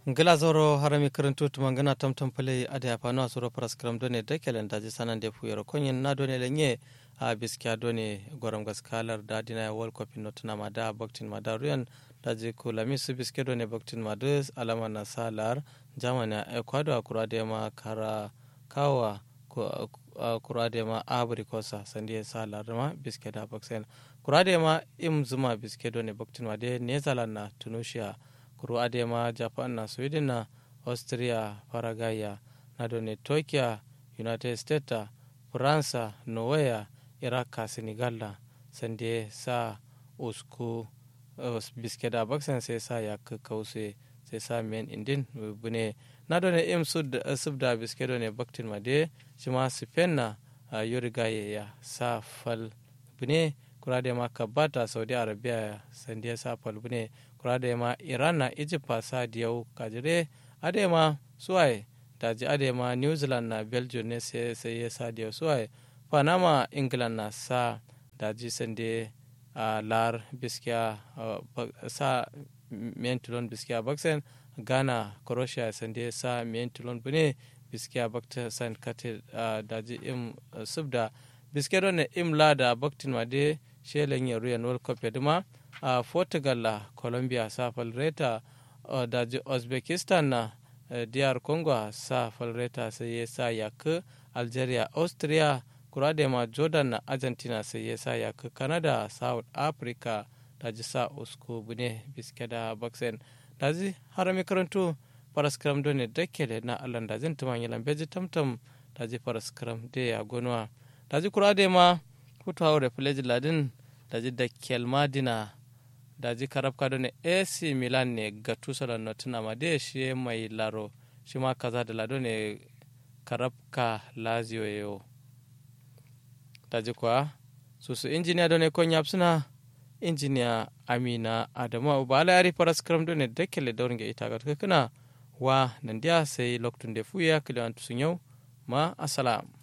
ngila zoro harami karantu tuma ngana tam tam pale ade apano asuro paras kram done de kelen daji sanan de fuyero konyen na done lenye a biskiya done goram gaskalar da dina wal cup notuna mada baktin mada ruyan daji kula misu biske done baktin mada alama na salar jamana ecuador akura de ma kara kawa kura de ma abri kosa sandi salar ma biske da baksen kura de ma im zuma biske done baktin mada nezalan na tunisia kuru adema japan na sweden na austria faragaya na done tokyo united states faransa norway iraq ka senegal na sande sa usku biske da baksan sai sa ya kause sai sa men indin bune na done im subda biske done baktin made shi ma spain na yurigaye ya sa fal bune kura da ma kabata saudi arabia sande sa fal bune kura da ma iran na egypt sa diyau kajire adema suwaye daji adema new zealand na belgium ne sai ya sa diyau suwaye panama england na sa daji sande a lar biskiya sa mentulon biskiya baksen ghana croatia sande sa mentulon bune biskiya bakta san kate daji im subda biske don im lada baktin ma de shelen yaruyan world cup yaduma a portugal la colombia sa falreta da uzbekistan na dr congo sa falreta sai ya sa yak algeria austria kuradema jordan na argentina sai ya sa yak canada south africa da ji sa usku bune biske da boxen da ji harami karantu paraskram done dakele na allan da zin tuman yalan beji tamtam da ji paraskram de ya gonuwa da ji kuradema hutu haure fileji ladin da ji da kelmadina da ji karab kado ne ac milan ne ga tusala na tuna ma de shi mai laro shi ma kaza da lado ne karab ka lazio yo da ji kwa susu injiniya da ne kon suna injiniya amina adamu ba ala yari paras karam do ne dekele daurin ga ita ga kana wa nan dia sai loktun de fuya kilan tusun yau ma asalam